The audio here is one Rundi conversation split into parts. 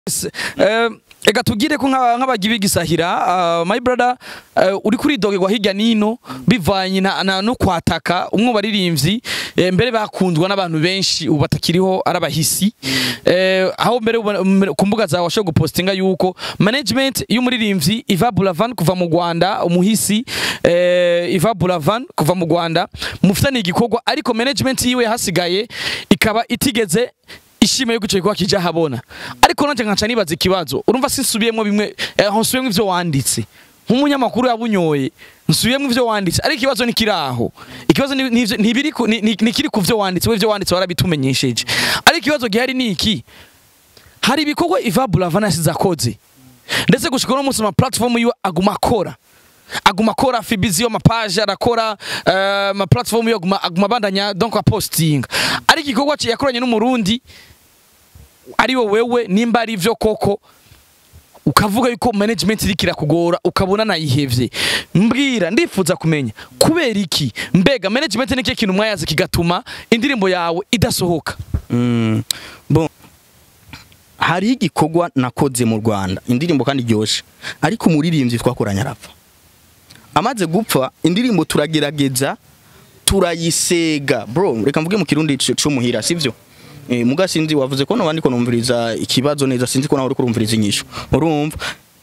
Ega tugire ko nk'abagibi gisahira my brother uri kuri dogerwa hirya nino bivanye na no kwataka umwe baririmbyi mbere bakundwa n'abantu benshi ubu batakiriho arabahisi aho mbere ku mbuga zawe washoboye gupostinga yuko management y'umuririmbyi Iva Buravan kuva mu Rwanda umuhisi Iva Buravan kuva mu Rwanda mufitanye igikorwa ariko management yiwe hasigaye ikaba itigeze ishime yuko icyo kija habona ariko nanje nkaca nibaza ikibazo urumva sinsubiyemo bimwe eh, nsubiyemo ivyo wanditse nk'umunyamakuru yabunyoye nsubiyemo ivyo wanditse ariko ikibazo ni kiraho ikibazo ntibiri nikiri ku vyo wanditse we ivyo wanditse warabitumenyesheje ariko ikibazo gihari ni iki hari ibikorwa Iva Buravan yasize akoze ndetse gushika no munsi ma platform yiwe aguma akora aguma akora fibiziyo mapaje arakora uh, ma platform yo aguma aguma bandanya donc a posting ariko igikorwa yakoranye n'umurundi ari wo wewe nimba ari ivyo koko ukavuga yuko management iri kirakugora ukabona nayihevye mbwira ndifuza kumenya kubera iki mbega management ni kintu mwayaze kigatuma indirimbo yawe idasohoka mm. bon hari igikorwa nakoze mu Rwanda indirimbo kandi ryoshe ariko umuririmbyi twakoranye arapfa amaze gupfa indirimbo turagerageza turayisega bro reka mvuge mu kirundi cy'umuhira sivyo eh muga sinzi wavuze ko nabandi ko numviriza ikibazo neza sinzi ko nawe uri kurumviriza inyisho urumva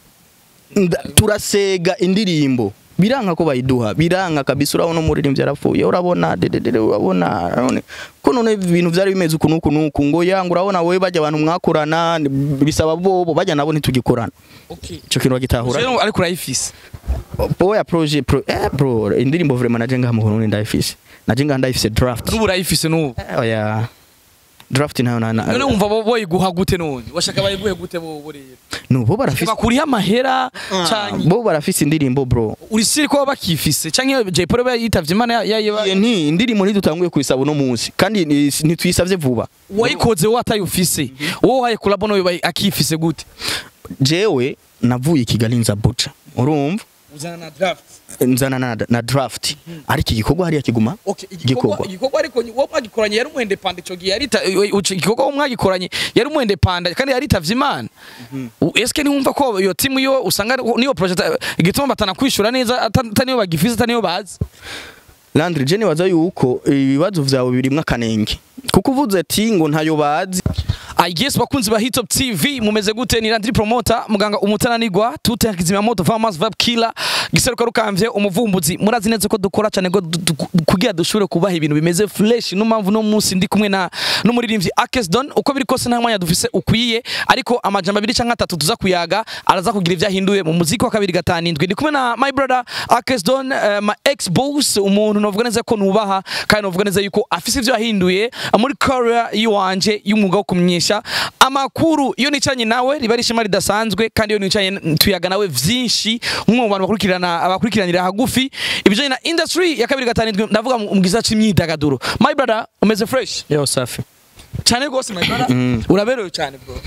turasega indirimbo biranka ko bayiduha biranka kabisa urabona umuririmbyi yarapfuye urabona dededede urabona none ko none ibintu byari bimeze uku nuku nuku ngo yanga urabona wowe bajya abantu mwakorana bisaba bobo bajya nabo ntitugikorana okay cyo kintu bagitahura ariko urayifise boya projet pro eh bro indirimbo vraiment naje ngaha mu Burundi ndayifise naje ngaha ndayifise draft n'ubu urayifise n'ubu oya draft nayo na none wumva bo boyiguha gute none washaka bayiguhe gute bo bo rero no bo barafise bakuriha amahera canke bo barafise indirimbo bro uri siri ko bakifise canke Jay Polly yitavye imana yayiba nti indirimbo ntidutanguye kuyisaba no munsi kandi ntituyisavye vuba wayikoze wo atayufise wowe haye collab no akifise gute jewe navuye Kigali nza buca urumva uzana na draft nzana na, na draft hmm. ariko igikorwa hariya kiguma okay igikorwa igikorwa ariko wo mwagikoranye yari umwende panda ico gihe yari igikorwa wo mwagikoranye yari umwende panda kandi yari tavye imana mm -hmm. eske ni wumva ko iyo timu yo usanga niyo project igituma batana kwishura neza ataniyo bagifise ataniyo bazi Landry Jenny waza yuko ibibazo vyawe birimwe akanenge kuko uvuze ati ngo ntayo bazi I guess bakunzi ba Hitop TV mumeze gute ni Landry Promoter muganga umutananirwa tute kizimya moto Farmers Vibe Killer giseruka rukamvye umuvumbuzi murazi neza ko dukora cyane go kugira dushobore kubaha ibintu bimeze fresh no mpamvu no munsi ndi kumwe na n'umuririmbyi Akes Don uko biri kose nta mwanya dufise ukwiye ariko amajamba abiri canke atatu tuza kuyaga araza kugira ivyahinduye mu muziki wa kabiri gatanindwi ndi kumwe na my brother Akes Don uh, my ex boss umuntu novuga neza ko nubaha kandi novuga neza yuko afise ivyo yahinduye muri career yiwanje y'umwuga wo kumyesha amakuru iyo nicanye nawe riba ari ishema ridasanzwe kandi iyo nicanye tuyaga nawe vyinshi umwe mu bantu bakurikirana abakurikiranira hagufi ibijanye na industry ya kabiri gatanindwi ndavuga mu giza c'imyidagaduro my brother umeze fresh yo safi cyane rwose my brother mm. uraberewe cyane bro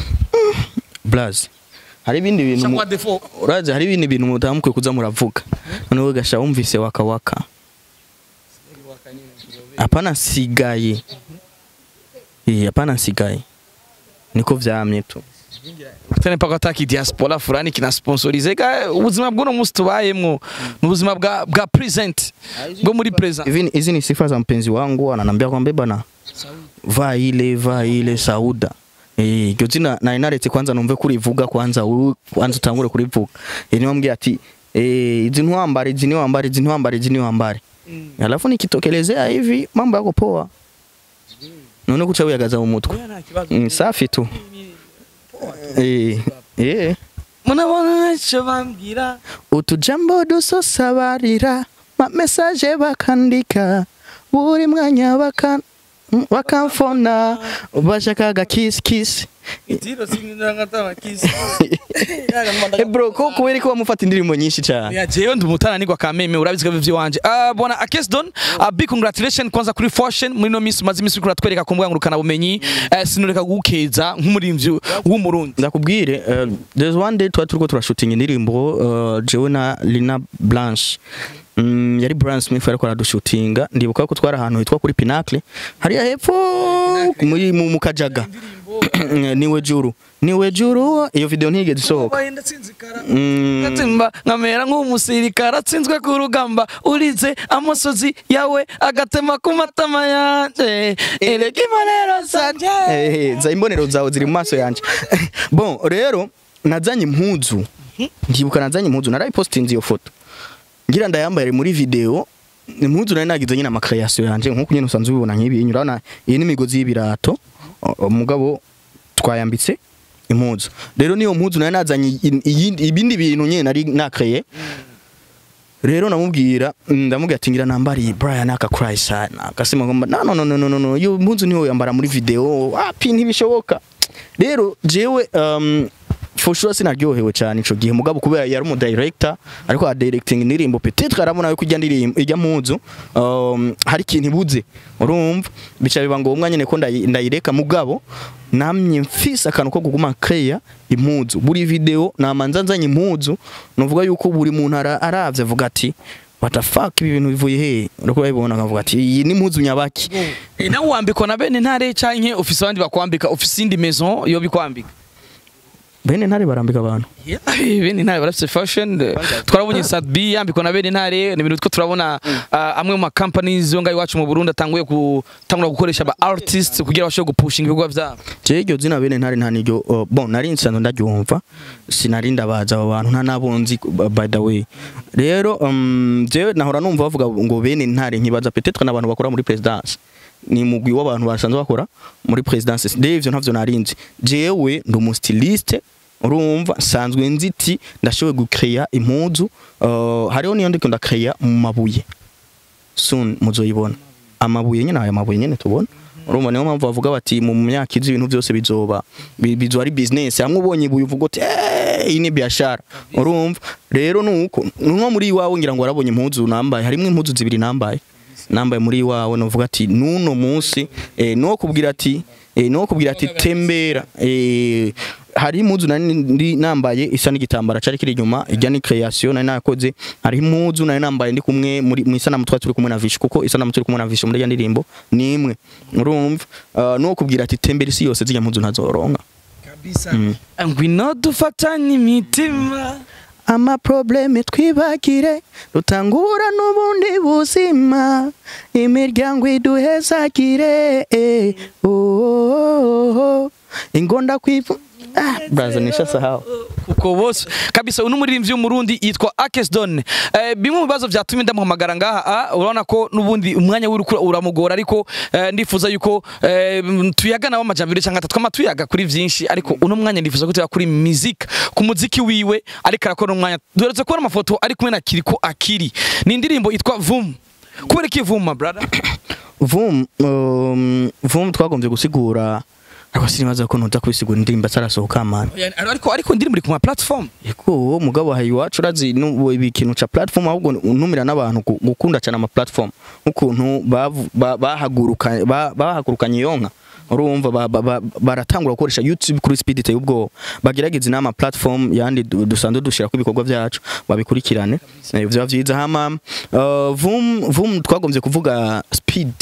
blaz hari ibindi bintu uraje hari ibindi bintu mutamukwe kuza muravuga none we gasha wumvise waka waka hapana sigaye eh hapana sigaye niko vyamye tu tene paka taki diaspora fulani kina sponsorize ka ubuzima bw'uno munsi tubayemwo n'ubuzima bwa bwa present bwo muri present hivi hizi ni sifa za mpenzi wangu ananiambia kwamba bana va ile va ile sauda eh iryo zina nari naretse kwanza numve kurivuga kwanza kwanza utangure kurivuga eh niwambwiye ati eh izi ntwambare izi niwambare izi ntwambare izi niwambare mm. alafu nikitokelezea hivi mambo yako poa none kuca wiyagaza mu mutwe mm, safi tu eh eh munabona icyo bambwira utujambo dusosabarira ma message bakandika buri mwanya bakan bakamfona bashakaga kiss kiss itiro sinanga kiss eh bro ko kubera ko bamufata indirimbo nyinshi cyane ya jeyo ndi umutananirwa kameme urabizi ko bivyo wanje ah bona Akes Don a big congratulation kwanza kuri fashion muri no miss mazi miss kuri twereka ku ngurukana bumenyi sinureka gukeza nk'umurimvyi w'umurundi ndakubwire there's one day twa turiko turashooting indirimbo jewe na Lina Blanche Mm, yari Brian Smith ariko aradushutinga ndibuka ko twari ahantu hitwa kuri Pinacle hariya hepfo muri mu kajaga niwe juru niwe juru iyo video ntigeze isohoka Mm. gatsimba nkamera nk'umusirikare atsinzwe ku rugamba urize amosozi yawe agatema ku matama yanje erega imbonero zanje Eh, za imbonero zawe ziri mu maso yanje bon rero nazanye impuzu ndibuka nazanye impuzu narayipostinze iyo foto ngira ndayambaye muri video impuzu nari nagize nyine amakreation yanje nkuko nyine usanzwe ubibona nk'ibi urabona iyi ni imigozi y'ibirato o- umugabo twayambitse impuzu rero niyo mpuzu nari nazanye i- iyindi- ibindi bintu nyine nari nakreye rero namubwira ndamubwira ati ngira nambariye Brian aka Christ akasema ngomba no no no no no no iyo mpunzu niho yambara muri video api ntibishoboka rero jewe um, for sure sinaryohewe cyane ico gihe mugabo kubera yari umu director ariko a directing indirimbo peut-être arabona yuko ijya ndirimbo ijya mpunzu um, hari ikintu ibuze urumva bica biba ngombwa nyene ko ndayi- ndayireka mugabo namye mfise akantu ko kuguma kreya impuzu buri video namanza nzanye impuzu nuvuga yuko buri muntu ara- aravye avuga ati what the fuck ibi bintu bivuye he uriko babibona akavuga ati iyi ni impuzu nyabaki Eh, nawe wambikwa na bene ntare canke ufise abandi bakwambika ufise indi maison yo bikwambika bene ntare barambika abantu bene ntare barafise fashion eh, twarabonye Sadbi yambikwa na bene ntare ni ibintu two turabona ah, amwe mu ma companies yo ngaho iwacu mu Burundi atanguye gutangura gukoresha aba artists kugira bashobore gupushinga ibikorwa vyabo je iryo zina bene ntare nta niryo uh, bon nari nsanzwe ndaryumva sinari ndabaza abo bantu nta nabonzi uh, by the way rero um, jewe nahora numva bavuga ngo bene ntare nkibaza peut-être n'abantu bakora muri presidence ni mugwi w'abantu basanzwe bakora muri presidence rero ivyo ntavyo narinzi jewe ndi umustiliste urumva nsanzwe nziti ndashoboye gucreya impuzu uh, hariho niyo ndiko ndacreya mu mabuye soon muzoyibona amabuye nyene aya mabuye nyene tubona urumva niyo mpamvu bavuga bati mu myaka izi ibintu byose bizoba bi- bizoba ari business hamwe ubonye ibuye uvuga uti "Eh, iyi ni biashara urumva rero nuko nko muri iwawe ngira ngo warabonye impuzu nambaye harimo impuzu zibiri nambaye nambaye muri iwawe novuga ati nuno munsi eh, no kubwira ati eh, no kubwira ati tembera eh, hari impuzu nari ndi nambaye isa n'igitambara cari kiri inyuma ijya ni creation nari nakoze hari impuzu nari nambaye ndi kumwe muri mu isanamu twari turi kumwe na Vish kuko isanamu turi kumwe na Vish muri ya ndirimbo ni imwe urumva uh, no kubwira ati tembera isi yose zijya mpuzu ntazoronka kabisa ngwino dufatanye imitima ama probleme twibagire rutangura n'ubundi buzima imiryango iduhezagire eh, oh, oh, oh. ingonda kwivu ah, braza nisha sahau kuko bose kabisa uno muririmbyi w'umurundi yitwa Akesdon eh, bimwe mu bibazo vyatumye ndamuhamagara ngaha ah, urabona ko nubundi umwanya w'urukura uramugora ariko eh, ndifuza yuko eh, tuyaga nawe amajambere cyangwa atatu kama tuyaga kuri vyinshi ariko uno mwanya ndifuza ko tuyaga kuri music ku muziki wiwe ariko arakora umwanya duheretse kubona amafoto ari kumwe na Kiriko Akiri ni indirimbo yitwa Vum kubera iki Vum my brother vum um, vum twagombye gusigura ariko sinibaza ko ntuza kubisigura indirimbo atarasohoka mana Yani, ariko ariko indirimbo iri ku ma platform Eko mugabo hayi iwacu urazi nu- ikintu ca platform ahubwo untumira n'abantu gu- gukunda cyane ama platform nk'ukuntu bavu- ba- bahagurukanye ba- bahagurukanye yonka urumva ba- ba- ba- baratangura gukoresha YouTube kuri speed iteye ubwoba bagerageza inama platform yandi du- dusanzwe dushira ku ibikorwa byacu babikurikirane Eh, vyoba vyiza hama uh, vum vum twagombye kuvuga speed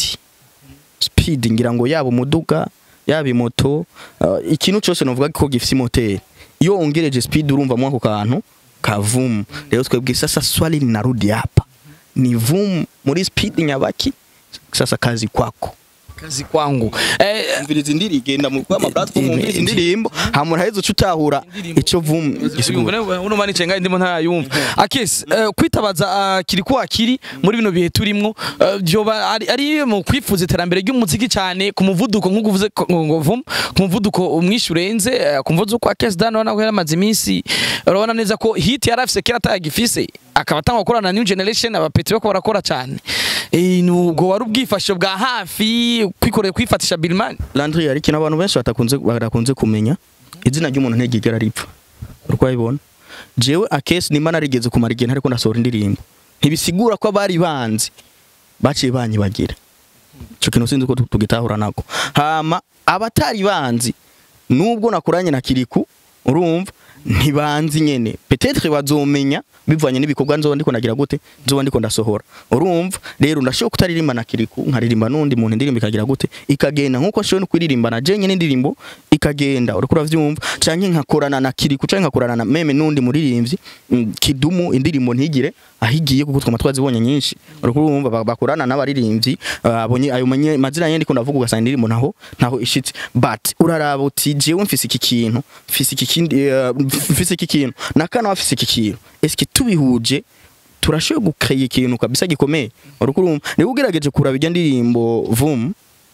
speed ngira ngo yaba umuduga yaba imoto uh, ikintu cyose novuga ko gifite moteri iyo ongereje speed urumva mu ako kantu ka vum rero twebwe sasa swali linarudi hapa ni vum muri speed nyabaki sasa kazi kwako kazi kwangu eh, umviriza indiri igenda mu kwa platform umviriza indirimbo hamura hezo cutahura ico vum gisigura uno mani cenga ndimo ntayumva akese eh, kwitabaza ah, kiri ko akiri muri bino bihe turimo eh, byoba ari- ari mu kwifuza iterambere ry'umuziki cyane ku muvuduko nk'uko uvuze ko- ngo vum ku muvuduko umwishe urenze eh, ku muvuduko wa Kes Dan urabona ko yaramaze iminsi urabona neza ko hit yari afise kera atayagifise akaba atanga gukorana na new generation abapeti bako barakora cyane eh, nubwo wari ubwifashisho bwa hafi kwikorera kwifatisha Bilman Landry yari kintu abantu benshi batakunze barakunze kumenya izina ry'umuntu ntegigera ripfa urwayibona jewe akesi nimba narigeze kumara igihe ntariko ndasohora indirimbo ntibisigura ko abari banzi baciye banyibagira ico kintu sinzi ko tu- tugitahura nako hama abatari banzi nubwo nakuranye na kiriku urumva ntibanzi nyene peut-être bazomenya bivanye n'ibikorwa nzoba ndiko ndagira gute nzoba ndiko ndasohora urumva rero ndashobora kutaririmba na kiriku nkaririmba n'undi muntu indirimbo ikagira gute ikagenda nkuko nshobora no kuririmba na jenye n'indirimbo ikagenda uriko uravyumva canke nkakorana na kiriku canke nkakorana na meme n'undi muririmbyi mm, kidumu indirimbo ntigire ahigiye kuko twama twazibonye nyinshi uriko urumva ba- bakorana n'abaririmbyi ah, abonye ayo manye- mazina yandi ko ndavuga ugasanga indirimbo naho naho ishitse but uraraba uti jewe mfise iki kintu mfise iki kindi eh, mfise iki kintu nakana wafise iki kintu eske tubihuje turashoboye gukaya ikintu kabisa gikomeye uriko urumva niba ugerageje kuraba irya ndirimbo vum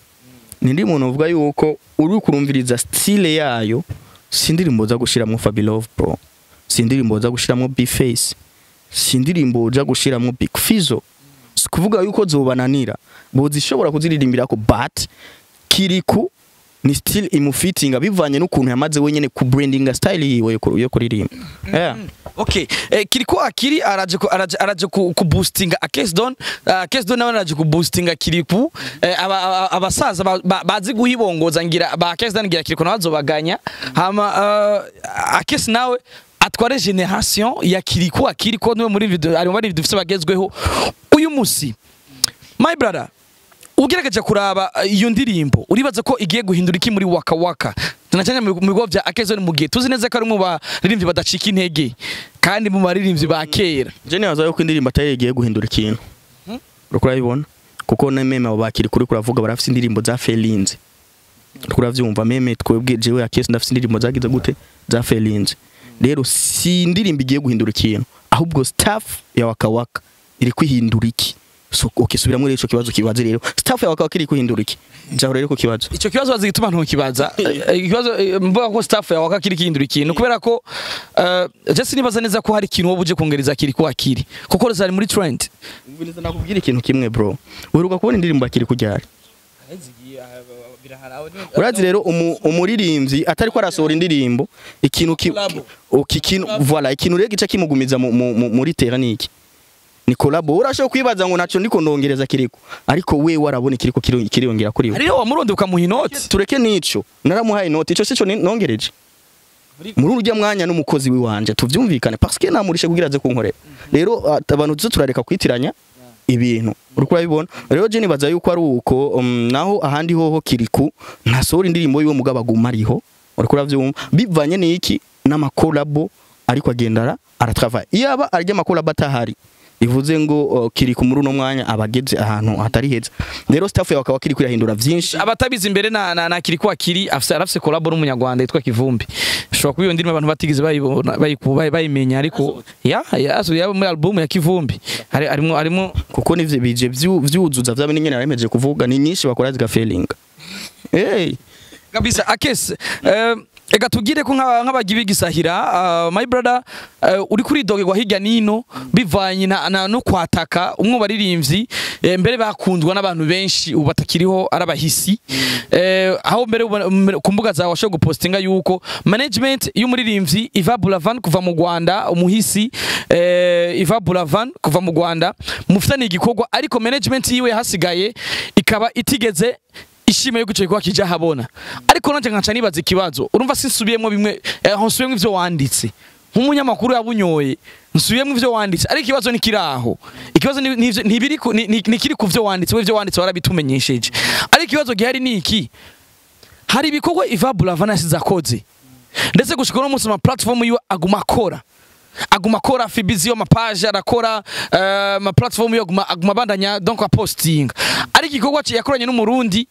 ni indirimbo novuga yuko uri kurumviriza style yayo si indirimbo za gushiramo Fabilove bro si indirimbo za gushiramo B-Face si indirimbo uja gushiramo Big Fizzo si kuvuga yuko zobananira bozishobora kuziririmbira ko but kiriku ni still imufitinga bivanye n'ukuntu yamaze wenyene ku brandinga style yiwe yo ku- yo kuririmba yeah. Okay, eh, kiriko akiri araje ku- araje araje ku, ku boostinga Akesdon, uh, Akesdon nawe araje ku boostinga kiriku eh, aba- aba- abasaza ba- ba- bazi guhibongoza ngira ba Akesdon ngira kiriko nawe azobaganya hama uh, Akes nawe atware generation ya kiriku akiri ko niwe muri video ari muri dufise bagezweho uyu musi my brother ugerageje kuraba uh, iyo ndirimbo uribaza ko igiye guhindura iki muri waka waka tunacanya mu bigo vya Akezone mu gihe tuzi neza ko ari mu baririmbyi badacika intege kandi mu baririmbyi ba kera je nibaza yuko indirimbo atari igiye guhindura ikintu uriko urabibona kuko na meme abo bakiri kuri kuravuga barafise indirimbo za felinze uriko uravyumva meme twebwe jewe akesi ndafise indirimbo zagize gute za felinze rero si indirimbo igiye guhindura ikintu ahubwo staff ya wakawaka iri kwihindura iki so okay subiramo rero ico kibazo kibaze rero staff ya wakawaka iri kwihindura iki jaho rero ku kibazo ico kibazo bazi gituma ntukibaza Eh, ikibazo eh, mvuga ko staff yawe akakiri kihindura ikintu kubera ko uh, je sinibaza neza ko hari ikintu wowe uje kongereza kiri ko akiri kuko zari muri trend Ubuniza nakubwira ikintu kimwe bro uheruka kubona indirimbo akiri kujyari urazi rero umu- umuririmbyi atari ko arasohora indirimbo ikintu ki Collabo. uki kintu voilà ikintu rero gica kimugumiza mu- mu- mu- muri tera niki ni collabo urashobora kwibaza ngo naco ndiko ndongereza kiriko ariko we warabona kiriko kiri- kiriyongera kuri we hariyo wamuronde ukamuha inoti tureke nico naramuhaye inoti ico sico ni- nongereje muri urya mwanya n'umukozi wiwanje tuvyumvikane parce que namurishe kugira aze kunkorera rero at- abantu tuzo turareka kwitiranya ibintu uriko urabibona rero je nibaza yuko ari uko um, naho ahandi hoho kiriku ntasohora indirimbo yiwe mugabo aguma ariho uriko uravyumva bivanye n'iki n'amakolabo ariko agendara aratravaye iyaba arya amakolabo atahari bivuze ngo uh, kiriku muri uno mwanya abageze ahantu hatari heza rero staff yawe akaba kiri kwirahindura vyinshi abatabizi imbere na, na, na kiri ko akiri afise arafise collabo n'umunyarwanda yitwa Kivumbi ushobora kuba iyo ndirimbo abantu batigeze bayibona bayiku- bayi- bayimenya ariko ya ya so ya muri album ya Kivumbi hari harimo harimo kuko nivyo bije vyu- vyuzuza vya bintu nyene naremeje kuvuga ni nyinshi bakora zigafelinga hey kabisa akese eh, ega tugire ko nk'aba- nk'abagibi gisahira uh, my brother uh, uri kuri dogerwa hirya nino bivanye na, na no kwataka umwe baririmbyi eh, mbere bakundwa n'abantu benshi ubu batakiriho arabahisi eh, aho mbere uba- mbere- ku mbuga zawe washobora gupostinga yuko management y'umuririmbyi Iva Buravan kuva mu Rwanda umuhisi eh, Iva Buravan kuva mu Rwanda mufitanye igikorwa ariko management yiwe hasigaye ikaba itigeze ishime yo guceka kija habona ariko nanje nkaca nibaza ikibazo urumva sinsubiyemwo bimwe eh, nsubiyemwo ivyo wanditse nk'umunyamakuru yabunyoye nsubiyemwo ivyo wanditse ariko ikibazo ni kiraho ikibazo ni- ni ivyo- ntibiri ku- ni- ni- nikiri ku vyo wanditse we ivyo wanditse warabitumenyesheje ariko ikibazo gihari ni iki hari ibikorwa Iva Buravan yasize akoze ndetse gushika no munsi ma platform yiwe aguma akora aguma akora fibizi yo mapaje arakora uh, ma platform yo aguma aguma bandanya donc aposting ariko igikorwa cye yakoranye n'umurundi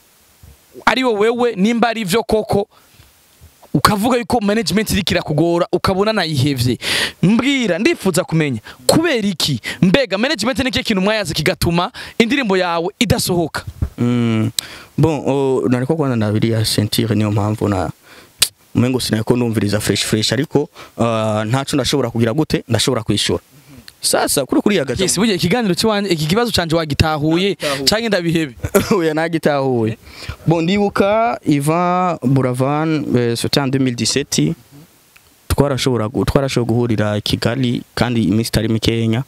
ari wo wewe nimba ari vyo koko ukavuga yuko management iri kirakugora ukabona nayihevye mbwira ndifuza kumenya kubera iki mbega management ni kintu mwayaze kigatuma indirimbo yawe idasohoka mm. bon oh, nariko kwanza ndabiriya sentire niyo mpamvu na umengo sinako ndumviriza fresh fresh ariko uh, ntaco ndashobora kugira gute ndashobora kwishura sasa kuri kuri yagaza yes burya ikiganiro cy'wanje iki kibazo canje wagitahuye Nagitahuye. canke ndabihebe oya nagitahuye bon ndibuka Ivan Buravan eh, c'était en 2017 twarashobora gu- twarashobora guhurira i Kigali kandi iminsi itari mikenya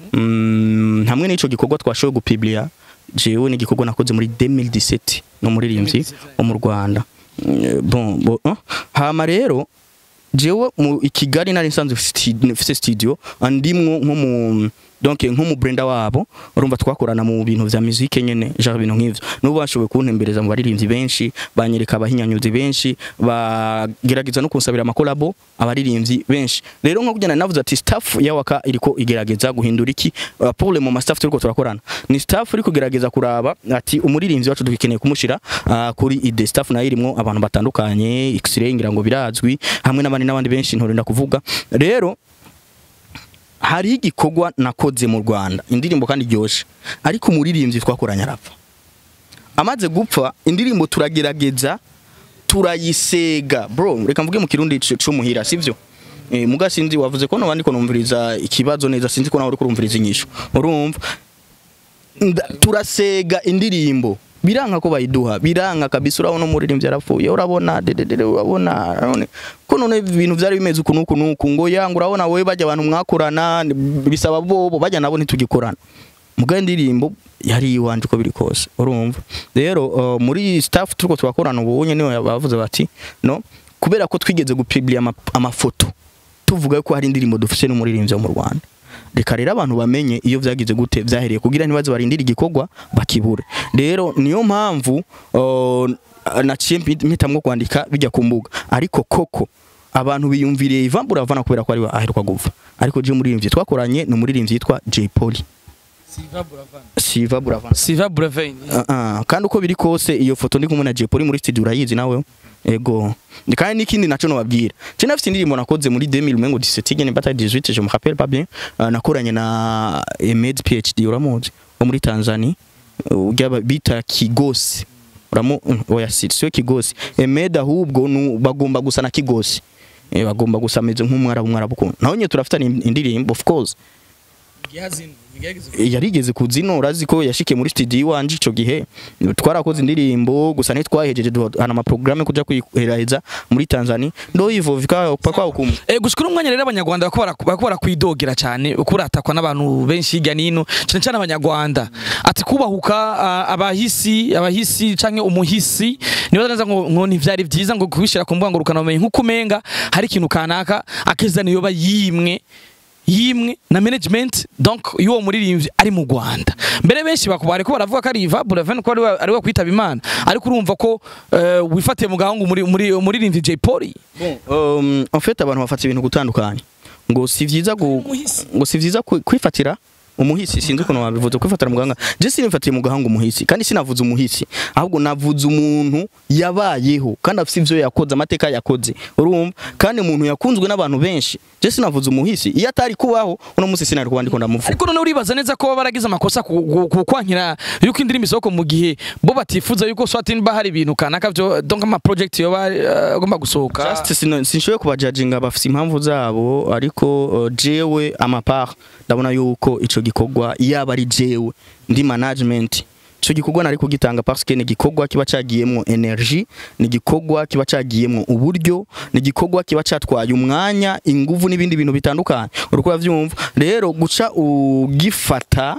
mm, hamwe n'ico gikorwa twashoboye gupublia jewe ni igikorwa nakoze muri 2017 no muririmbyi wo mu Rwanda Mm, bon, bon ah, hama rero jewe mu i Kigali nari nsanzwe mfite studio andimwo nko mu donc nko mu brenda wabo urumva twakorana mu bintu vya musique nyene genre ibintu nk'ivyo n'ubu bashoboye kuntembereza mu baririmbyi benshi banyereka abahinyanyuzi benshi bagerageza no kunsabira amakolabo abaririmbyi benshi rero nko kujyana navuze ati staff ya waka iriko igerageza guhindura iki uh, pour le moment staff turiko turakorana ni staff iri kugerageza kuraba ati umuririmbyi wacu dukeneye kumushira uh, kuri ide staff nayo irimwo abantu batandukanye x-ray ngira ngo birazwi hamwe n'abandi n'abandi benshi ntorinda kuvuga rero hari igikorwa nakoze mu Rwanda indirimbo kandi iryoshe ariko umuririmbyi twakoranye arapfa amaze gupfa indirimbo turagerageza turayisega bro reka mvuge mu kirundi cy'umuhira sivyo eh muga sinzi wavuze ko nabandi ko numviriza ikibazo neza sinzi ko nawe uri kurumviriza inyisho urumva turasega indirimbo biranka ko bayiduha biranka kabisa urabona umuririmbyi yarapfuye urabona dededede urabona none ko none ibintu byari bimeze uku nuku nuku ngo yanga urabona wowe bajya abantu mwakorana bisaba bobo bajya nabo ntitugikorana mugaye indirimbo yari iwanje uko biri kose urumva rero uh, muri staff turiko twakorana ubu nyene bavuze bati no kubera ko twigeze gupublia amafoto tuvuga ko hari indirimbo dufise n'umuririmbyi wo mu Rwanda reka rero abantu bamenye iyo vyagize gute vyahereye kugira ntibaze barindira igikorwa bakibure rero niyo mpamvu uh, naciye mpitamwo kwandika bijya ku mbuga ariko koko abantu biyumviriye Ivan Buravana kubera ko ari aheruka gupfa ariko je umuririmbyi twakoranye ni umuririmbyi yitwa J Polly Siva Buravana Siva Buravana Siva Buravana uh -uh. kandi uko biri kose iyo foto ndi kumwe na J Polly muri studio urayizi nawe ego kandi n'ikindi naco nobabwira je nafite indirimbo nakoze muri 2017 nyene bata 18 je me rappelle pas bien uh, nakoranye na Emed PhD uramuzi wo muri Tanzania ujya bita Kigosi uramu oya si sio Kigosi Emed ahubwo bagomba gusa na Kigosi e, bagomba gusa ameze nk'umwarabu mwarabu kuntu naho nye turafitana indirimbo of course yarigeze kuzino urazi ko yashikiye muri studio iwanje ico gihe twarakoze indirimbo gusa ntitwahejeje duhana ama programme kuja kwiheraheza muri Tanzania ndo hivyo vikao pakwa hukumu eh gushikura umwanya rero abanyarwanda bakora bakora kwidogera cyane ukuratakwa n'abantu benshi hirya nino cyane cyane abanyarwanda ati kubahuka uh, abahisi abahisi canke umuhisi nibaza neza ngo ngo ntivyari vyiza ngo kubishira ku mbuga ngo rukana umenye nkuko umenga hari ikintu kanaka akeza niyo bayimwe yimwe na management donc yuwo muririmbyi ari mu Rwanda mbere benshi bakubare ko baravuga ko ari Iva Buravan ko ari we kwitaba Imana ariko urumva ko uh, wifatiye mu gahungu muri muri muririmbyi J Polly bon um, en fait abantu bafata ibintu gutandukanye ngo si vyiza ngo si vyiza kwifatira umuhisi sinzi ukuntu wabivuze kwifatira muganga je sinifatiye mu gahanga umuhisi kandi sinavuze umuhisi ahubwo navuze umuntu yabayeho kandi afite ivyo yakoze amateka yakoze urumva kandi umuntu yakunzwe n'abantu benshi je sinavuze umuhisi iyo atari kubaho uno musi sinari kuba ndiko ndamuvuga ariko none uribaza neza ko baragize amakosa kukwankira yuko indirimbo isoko mu gihe bo batifuza yuko swati niba hari ibintu kanaka byo donc ama project yo bagomba gusohoka just sinshoboye kubajudginga bafite impamvu zabo ariko uh, jewe amapart ndabona yuko ico gikorwa yaba ari jewe ndi management ico gikorwa nari kugitanga parce que ni gikorwa kiba cagiyemwo energie ni gikorwa kiba cagiyemwo uburyo ni gikorwa kiba catwaye umwanya inguvu n'ibindi bintu bitandukanye uriko uravyumva rero guca ugifata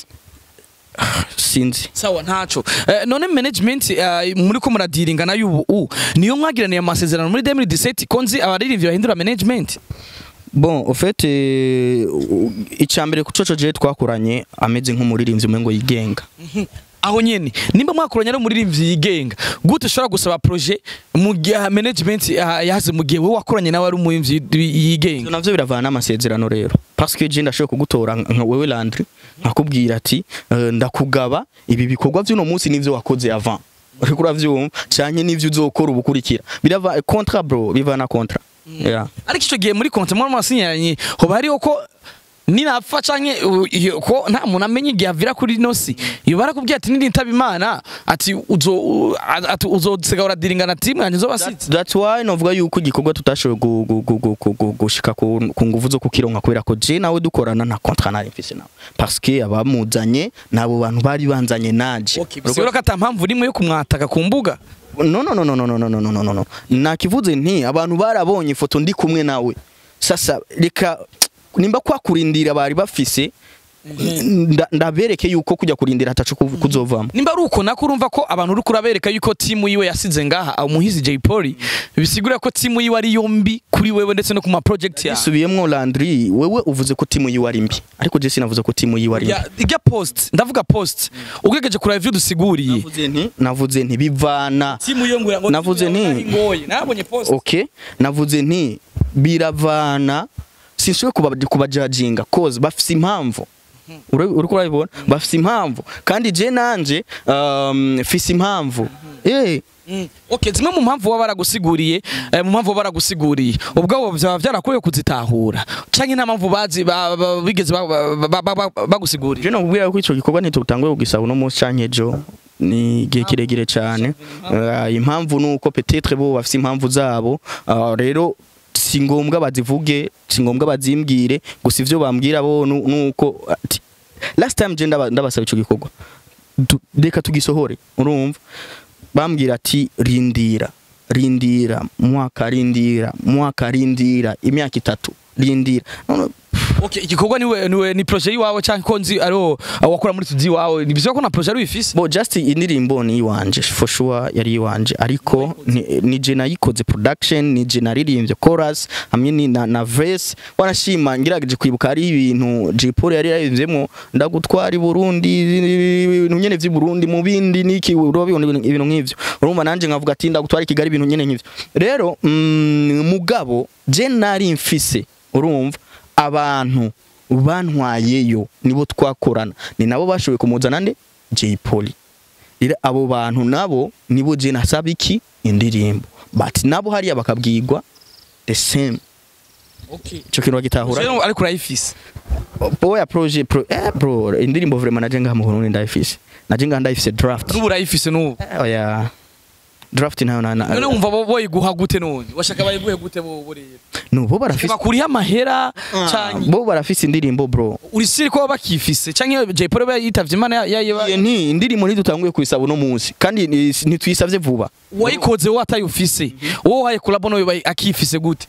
sinzi sawa ntaco eh, none management uh, muri ko muradiringa nayo ubu niyo mwagiraniye amasezerano muri 2017 konzi abaririmbyi bahindura management bon au fait icambere kucoco je twakoranye ameze nk'umuririmbyi umengo yigenga aho nyene nimba mwakoranye ari umuririmbyi yigenga gute ushobora gusaba projet mu gihe management yahaze mu gihe wowe wakoranye nawe ari umuririmbyi yigenga navyo biravana n'amasezerano rero parce que je ndashobora kugutora nka wewe Landry nkakubwira ati uh, ndakugaba ibi bikorwa vy'uno munsi nivyo wakoze avant uriko uravyumva canke nivyo uzokora ubukurikira birava contrat bro bivana contrat yeah. ariko ico gihe muri konti muri masinyanye hoba hariho ko ninapfa canke ko nta muntu amenya igihe avira kuri nosi iyo barakubwiye ati nirintaba imana ati uzo ati uzosiga uradiringana timu yanjye zobasitse that's why novuga yuko igikorwa tutashoboye gushika ku nguvu zo kukironka kubera ko je nawe dukorana nta contrat nari mfise nawe parce que abamuzanye nabo bantu bari banzanye naje okay bisigura ko ata mpamvu rimwe yo kumwataka ku mbuga no no no no no no no no no no no nakivuze nti abantu barabonye ifoto ndi kumwe nawe sasa reka nimba kwakurindira bari bafise nda- ndabereke yuko kujya kurindira hatacu ku- kuzovamo nimba ari uko nako urumva ko abantu uri kurabereka yuko timu yiwe yasize ngaha umuhizi Jay Polly bisigura ko timu yiwe ari yombi kuri wewe ndetse no ku ma project yawe isubiyemwo Landry wewe uvuze ko timu yiwe ari mbi ariko je sinavuze ko timu yiwe ari mbi Ya- irya post ndavuga post ugerageje kuraba ivyo dusiguriye navuze nti navuze nti bivana timu yo ngo Navuze nti- ngoye nabonye post okay navuze nti biravana sinshoboye kuba kubajajinga cause bafise impamvu Uri- uriko urabibona bafise impamvu kandi je nanje um, fise impamvu eh Mm. Okay, zimwe mu mpamvu baba baragusiguriye eh, mu mpamvu baba baragusiguriye ubwo byaba byarakuye kuzitahura canke nta mpamvu bazi ba- ba- bigeze ba- ba- ba- ba- ba- bagusiguriye je nakubwira ko ico gikorwa ntitutanguye kugisaba uno munsi canke ejo ni igihe kiregire cyane Eh, impamvu ni uko petetre bo bafise impamvu zabo Ah, rero si ngombwa bazivuge si ngombwa bazimbwire gusa ivyo bambwira bo nu- nuko ati, last time je ndaba- ndabasaba ico gikorwa Du- reka tugisohore urumva bambwira ati rindira rindira mwaka rindira mwaka rindira imyaka itatu rindira None, Okay, igikorwa niwe niwe ni projet yiwawe canke ko nzi ariho wakora muri studio wawe ni bizwa ko na projet ari wifise bo just indirimbo ni iwanje for sure yari iwanje ariko ni, ni je nayikoze production ni je naririmbye chorus hamwe ni na, na verse wanashima ngirageje kwibuka ari ibintu J Paul yari yaririmbye ndagutwara i Burundi ibintu nyene vy'i Burundi mu bindi niki urabibona ibintu ibintu nk'ivyo urumva nanje nkavuga ati ndagutwara i Kigali ibintu nyene nk'ivyo rero mm, mugabo je nari mfise urumva abantu bantwayeyo nibo twakorana ni nabo bashoboye kumuzana nde Jay Polly rero abo bantu nabo nibo je nasaba iki indirimbo but nabo hariya bakabwirwa the same Okay. ico kintu bagitahura Rero ariko urayifise oya projet pro eh bro indirimbo vraiment naje ngaha mu Burundi ndayifise naje ngaha ndayifise draft n'ubu urayifise n'ubu Eh, oya draft nayo na none na wumva bo boyiguha gute none washaka bayiguhe gute bo bo rero no bo barafise bakuriye amahera canke bo barafise indirimbo bro uri siri ko bakifise canke Jay Polly we yitavye imana ya- ya- Iyo nti indirimbo ntidutanguye kuyisaba uno munsi kandi ni- ntituyisavye vuba wayikoze wowe atayufise wowe waye kulabo no akifise gute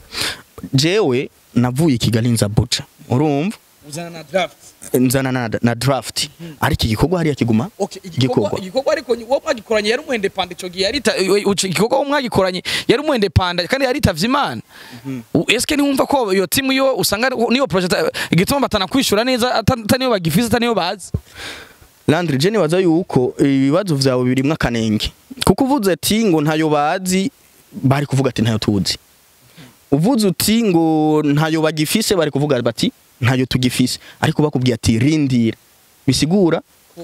jewe navuye i Kigali nza Buja urumva uzana na draft nzana na, na draft ariko igikorwa hariya kiguma Okay, igikorwa gikorwa igikorwa ariko wo mwagikoranye yari umuhende panda ico gihe yarita igikorwa wo mwagikoranye yari umuhende panda kandi yaritavye imana U- eske ntiwumva ko iyo timu yo usanga ari- niyo project igituma batana kwishura neza ata- ataniyo bagifise ataniyo bazi Landry je nibaza yuko ibibazo vyawe birimwo akanenge kuko uvuze ati ngo ntayo bazi bari kuvuga ati ntayo tuzi uvuze uti ngo ntayo bagifise bari kuvuga bati ntayo tugifise ariko bakubwiye ati rindira bisigura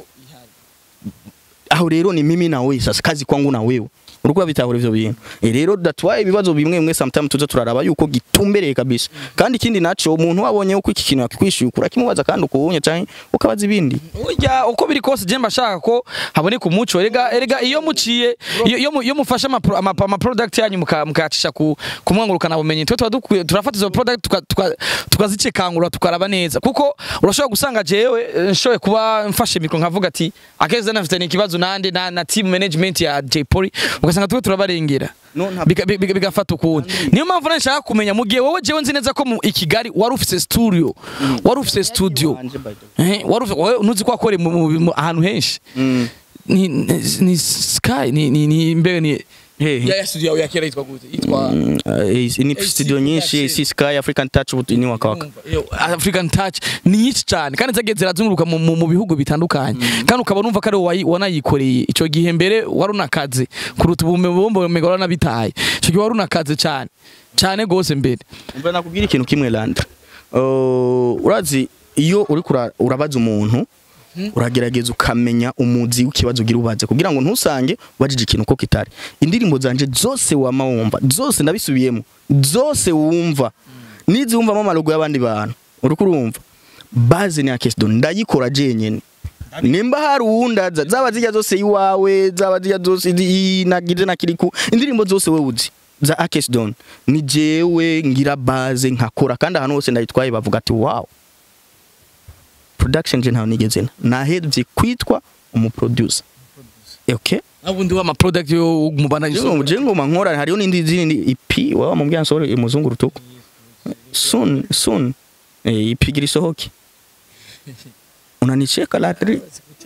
aho rero ni mimi na wewe sasa kazi kwangu na wewe uriko bitahura ivyo bintu e rero that's why ibibazo bimwe bimwe sometimes tuza turaraba yuko gitumbereye kabisa kandi ikindi naco umuntu wabonye uko iki kintu yakwishyuye ukura kimubaza kandi ukubonye canke ukabaza ibindi Urya uko biri kose je mbashaka ko haboneka umuco erega erega iyo muciye iyo iyo mu- iyo mufashe ama pro- ama ama product yanyu muka- mukayacisha ku kumwangurukana bumenyi twe tuba dukwiye turafata izo product tuka- tuka- tukazicekangura tukaraba neza kuko urashobora gusanga jewe eh, nshoboye kuba mfashe mikro nkavuga ati akeze nafite ikibazo nande na, na team management ya J Polly ugasanga tuwe turabarengera No, nta- Bika- bika- bigafata ukundi niyo mpamvu nashaka kumenya mu gihe wowe jewe nzi neza ko mu i Kigali wari ufise studio wari ufise studio Eh, wari ufise wowe ntuzi ko wakoreye mu- mu- mu- ahantu henshi Mm. ni ni ni sky ni ni ni mbega ni Hehe. ya ya studio yawe ya kera yitwa gute yitwa Mm, uh, ni AC studio nyinshi Touch. AC Sky African Touch ubu ni wakawaka Yo, African touch ni nyinshi cyane kandi zagiye zirazunguruka mu, mu, mu bihugu bitandukanye kandi ukaba numva ko ari wowe wayi- wanayikoreye icyo gihe mbere wari unakaze kuruta ubu bumbe umega waranabitaye icyo gihe wari unakaze cyane cyane gose mbere umva nakubwira ikintu kimwe Landra uh, urazi iyo uri kura- urabaza umuntu uragerageza ukamenya umuzi w'ikibazo ugira ubaze kugira ngo ntusange ubajije ikintu ko kitari indirimbo zanje zose wama wumva zose ndabisubiyemo zose wumva nizi wumvamo amalogo y'abandi bantu uriko urumva baze ni akesdo ndayikora jenyene nimba hari uwundaza zaba zijya zose iwawe zaba zijya zose i- nagize na kiriku indirimbo zose we uzi za Akesdon ni jewe ngira base nkakora kandi ahantu hose ndayitwaye bavuga ati wow production je ntaho nigeze na nahevye kwitwa umuproducer okay nabundi wa ama product yo mubana jengo jengo mankora hariyo n'indi zindi EP waba mubwira nsore imuzungu rutuku soon soon eh, EP gira isohoke unanicheka ladri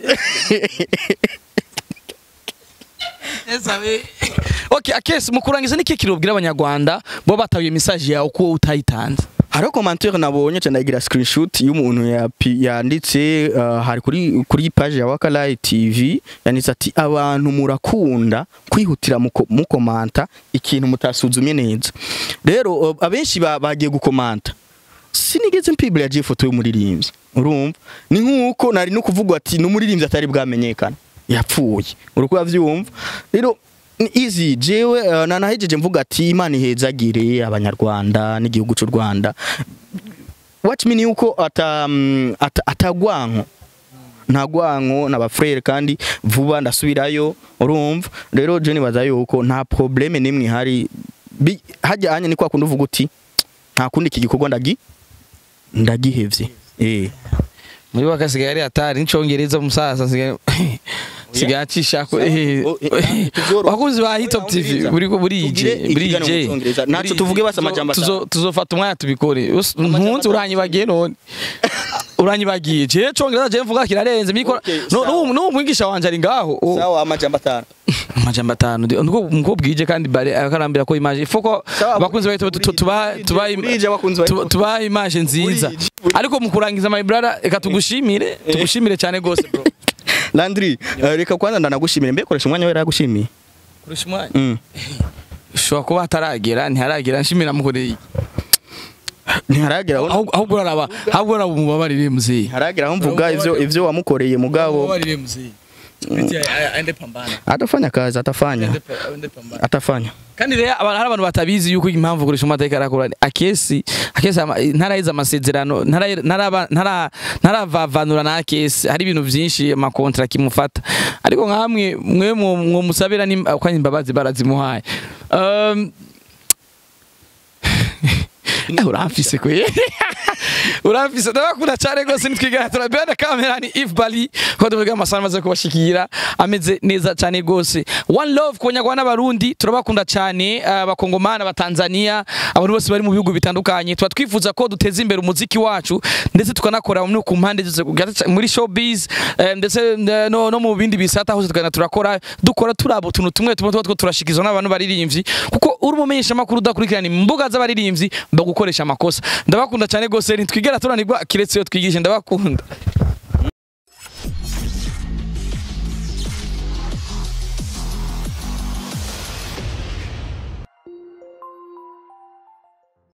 okay akesi mu kurangiza niki kirubwira abanyarwanda bo batabiye message yawe ko utayitanze hariho commentaire nabonye cyane nagira screenshot y'umuntu yapi- yanditse uh, hari kuri kuri page ya Wakalai TV yanditse ati abantu murakunda kwihutira mu ko- mu komanta ikintu mutasuzumye neza rero uh, abenshi ba- bagiye gukomanta sinigeze mpibura yagiye ifoto y'umuririmbyi urumva ni nk'uko nari no kuvuga ati n'umuririmbyi atari bwamenyekana yapfuye uruko yavyumva rero ni easy jewe uh, nanahejeje mvuga ati imana ihezagire abanyarwanda n'igihugu cy'u Rwanda what mean yuko ata mm, ata- atagwanko nta gwanko n'abafrere kandi vuba ndasubirayo urumva rero je nibaza yuko nta probleme nimwe ihari Bi- hajyanye ni kwa kundi uvuga uti nta kundi iki gikorwa ndagi ndagihevye eh muri bakasigaye ari atari n'icongereza umusaza nsigaye sigaye acisha ko eh, Oh, eh, tuzoro- wakunzi ba Hitop TV buri burije Tugire ikiganiro mu Congereza. Naco tuvuge basa amajambo atanu. tuzofata umwanya tubikore Us- mpunzi uranyibagiye none uranyibagiye je congereza je mvuga kirarenze mikora Okay, no sawa. no no mwigisha wanje ari ngaho Oh, sawa amajambo atanu amajambo atanu ndi- niko niko bwije kandi bare akarambira ko image foko Sawa, bakunzi baito burije, tuba burije, tuba burije abakunzi ba tuba- Hitop. tuba image nziza Burije, burije. ariko mu kurangiza my brother reka tugushimire tugushimire cyane gose bro Landry uh, reka kwanza ndanagushimira mbe koresha umwanya wera yagushimiye kurusha umwanya mm. ushobora kuba hataragera ntiharagera nshimira mukoreye ntiharagera aho ahubwo ahubwo uraraba ahubwo uraraba umubabarire muzeyi ntiharagera aho mvuga ivyo ivyo wamukoreye mugabo umubabarire muzeyi aende pambana atafanya kazi atafanya aende pambana atafanya kandi rero abantu hari abantu batabizi yuko impamvu kurisha amateka arakora akesi akesi ama- ntarahize amasezerano ntara- ntaraba- ntara- ntaravavanura na akesi hari ibintu byinshi amakontra kimufata ariko nkamwe mwe mwo- mwomusabira ni- kwanya imbabazi barazimuhaye Um, Eh, uramfise kwe uramfise ndabakunda cyane rwose nitwigana turabera kamera ni If Bali ko tuvuga amasana amaze kubashikira ameze neza cyane rwose one love ku banyarwanda n'abarundi turabakunda cyane abakongomani abatanzania abantu bose bari mu bihugu bitandukanye tuba twifuza ko duteza imbere umuziki wacu ndetse tukanakora no ku mpande zose kugira- muri showbiz eh, ndetse eh, no, no mu bindi bisata hose tukagenda turakora dukora turaba utuntu tumwe tumwe tuba two turashikizwa n'abantu baririmbyi kuko uri umumenyesha makuru udakurikirana imbuga z'abaririmbyi bagukoresha amakosa ndabakunda cyane rwose ntitwigera turanirwa kiretse iyo twigishe ndabakunda